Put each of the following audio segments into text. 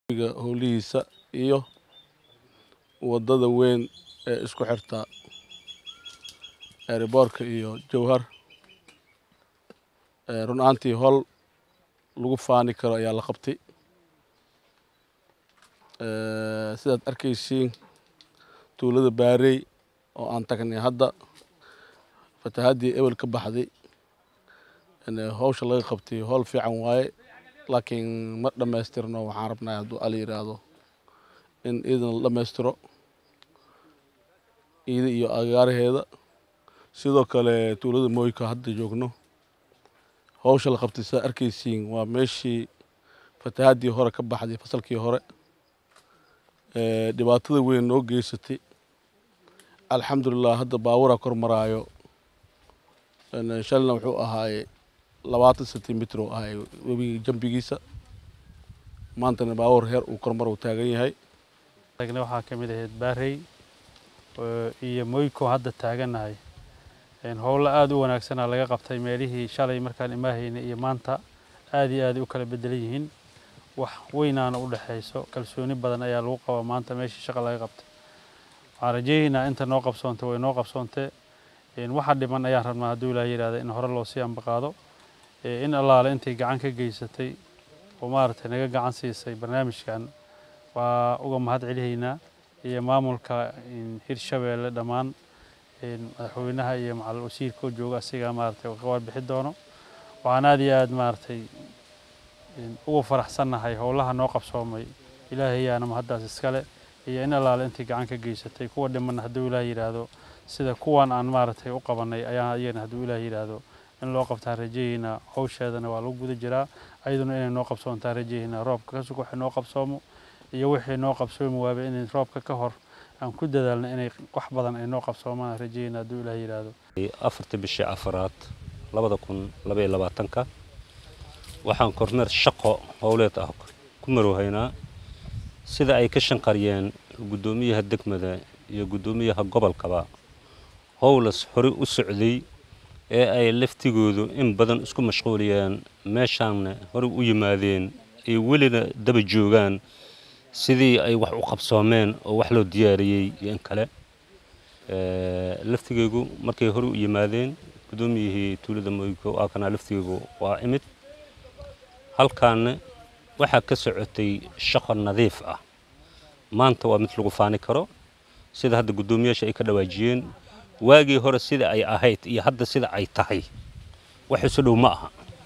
howlihiisa iyo wadada weyn ee isku xirta eeriboorka iyo jowhar run ahaantii hol lagu faani karo ayaa la qabtay sidaad arkaysiin tuulada baarey oo aan tagnay hadda fatahaddii ebel ka baxday howsha laga qabtay howl fiican waaye laakiin ma dhammaystirno waxaan rabnaa hadduu ala yidhaahdo in iidan la dhammaystiro iida iyo agaaraheeda sidoo kale tuulada mooyka hadda joogno howsha la qabtay sidaad arkaysiin waa meeshii fatahaddii hore ka baxday fasalkii hore dhibaatada weyn noo geysatay alxamdulilah hadda baaburaa kor maraayo shalina wuxuu ahaaye labaatan centimitr oo ahay webiga jambigiisa maantana baabuur heer uu kormar uu taagan yahay waxaa ka mid ahayd baarey iyo moyko hadda taaganahay howlo aada u wanaagsana laga qabtay meelihii shalay markaan imaahaynay iyo maanta aada iyo aaday u kala bedelan yihiin wax weynaana u dhexayso kalsooni badan ayaa lagu qabaa maanta meeshii shaqa laga qabtay waxaan rajaynaynaa inta noo qabsoontay way noo qabsoontee waxa dhiman ayaan rabnaa hadduu ilaah yidhahda in hore loo sii ambaqaado in allaale intay gacan ka geysatay oo maaragtay naga gacan siisay barnaamijkan waa uga mahad celihaynaa iyo maamulka hirshabeelle dhammaan madaxweynaha iyo macal wasiirka oo jooga asigaa maaragtay ka warbixi doono waxaan aada iyo aada maaragtay ugu faraxsannahay howlaha noo qabsoomay ilaahayaana mahaddaas iskale iyo in allaale intay gacan ka geysatay kuwa dhimanna hadduu ilaah yidhaahdo sida kuwan aan maaragtay u qabanay ayaa iyana hadduu ilaah yidhaahdo in loo qabtaan rajayaynaa howsheedana waa lagu guda jiraa ayaduna inay noo qabsoontaan rajayaynaa roobka ka sug waxay noo qabsoomo iyo wixii noo qabsoomi waaba inay roobka ka hor aan ku dadaalno inay wax badan ay noo qabsoomaan rajayaynaa hadduu ilaah yidhaahdo afartii bishii afaraad labada kun labaiyo labaatanka waxaan kormeer shaqo howleed ah ku marowhaynaa sida ay ka shanqariyeen guddoomiyaha degmada iyo guddoomiyaha gobolkaba howlas horey u socday ee ay laftigoodu in badan isku mashquuliyeen meeshaanna horey u yimaadeen ay welina daba joogaan sidii ay wax u qabsoomeen oo wax loo diyaariyey iyo in kale laftigeygu markay horey u yimaadeen guddoomiyihii tuulada moyko aakanaa laftigeygu waa imid halkaana waxaa ka socotay shaqo nadiif ah maanta waa mid lagu faani karo sida hadda guddoomiyaasha ay ka dhawaajiyeen waagii hore sida ay ahayd iyo hadda sida ay tahay wax isu dhow ma aha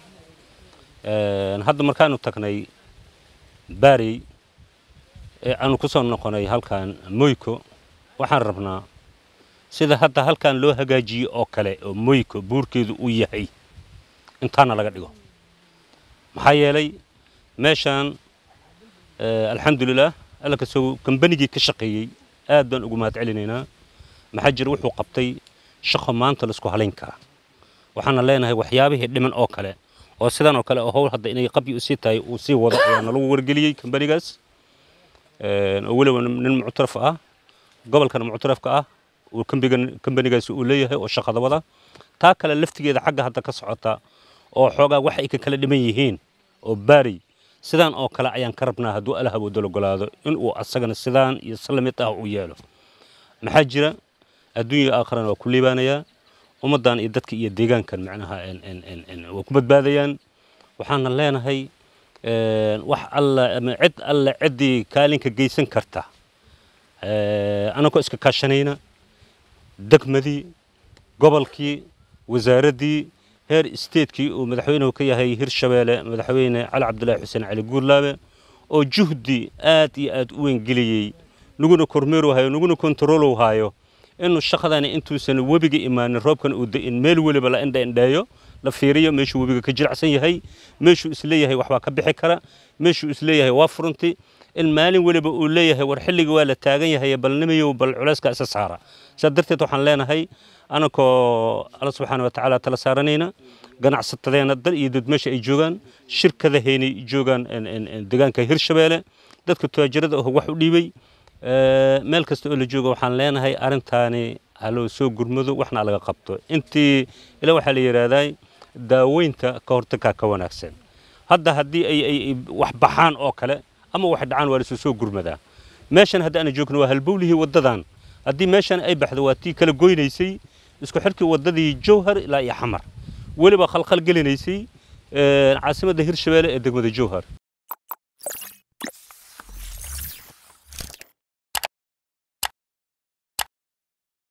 hadda markaanu tagnay baarey ee aanu ku soo noqonay halkan moyko waxaan rabnaa sida hadda halkan loo hagaajiyey oo kale oo moyko buurkeedu uu yahay intaana laga dhigo maxaa yeelay meeshaan alxamdulilah alla kasoo kambanigii ka shaqeeyey aad baan ugu mahad celinaynaa maxaa jira wuxuu qabtay shaqo maanta laisku halayn karaa waxaana leenahay waxyaabihii dhiman oo kale oo sidan oo kale oo howl hadda inay qabyi usii tahay uu sii wado ayaa nalagu wargeliyey kambanigaas oo weliba nin muctaraf ah gobolkana muctarafka ah uu kambanigaasi uu leeyahay oo shaqada wada taa kale laftigeeda xagga hadda ka socota oo xoogaa wax ay ka kala dhiman yihiin oo baari sidaan oo kale ayaan ka rabnaa hadduu alla hawoodo ogolaado inuu asagana sidaan iyo salamid ah u yeelo maxaa jira adduunya aakharana waa ku liibaanayaa ummaddan iyo dadka iyo deegaankan macnaha waa ku badbaadayaan waxaana leenahay wax alla ama cid alle ciddii kaalinka geysan karta anagoo iska kaashanayna degmadii gobolkii wasaaraddii heer isteedkii uu madaxweynuhu ka yahay hirshabeelle madaxweyne cali cabdulaahi xuseen cali guurlaabe oo juhdi aad iyo aad u weyngeliyey naguna kormeerow naguna kontaroolow haayo inuu shaqadani intuusan webiga imaanin roobkan uu da'in meel weliba la indha indheeyo la fiiriyo meeshuu webiga ka jiracsan yahay meeshuu isleeyahay waxbaa ka bixi kara meeshuu isleeyahay waa furunti in maalin weliba uu leeyahay war xilliga waa la taagan yahay balnimayow bal culayska isa saara saa darteed waxaan leenahay anakoo alla subxaana wa tacaala tala saaranayna ganacsatadeenna dad iyo dad meesha ay joogaan shirkadahaynay joogaan deegaanka hirshabeelle dadka tuwaajirada ah wax u dhiibay meel kasta oo la joogo waxaan leenahay arrintaani haloo soo gurmado waxna laga qabto intii ila waxaa la yidhaahdaa daaweynta ka hortagkaa ka wanaagsan hadda haddii ay ay wax baxaan oo kale ama wax dhacaan waa lasu soo gurmadaa meeshan hadda ana joogno waa halbowlihii waddadan haddii meeshan ay baxdo waa tii kala goynaysay isku xidhkii waddadii jowhar ilaa iyo xamar weliba khalkhal gelinaysay caasimadda hirshabeelle ee degmada jowhar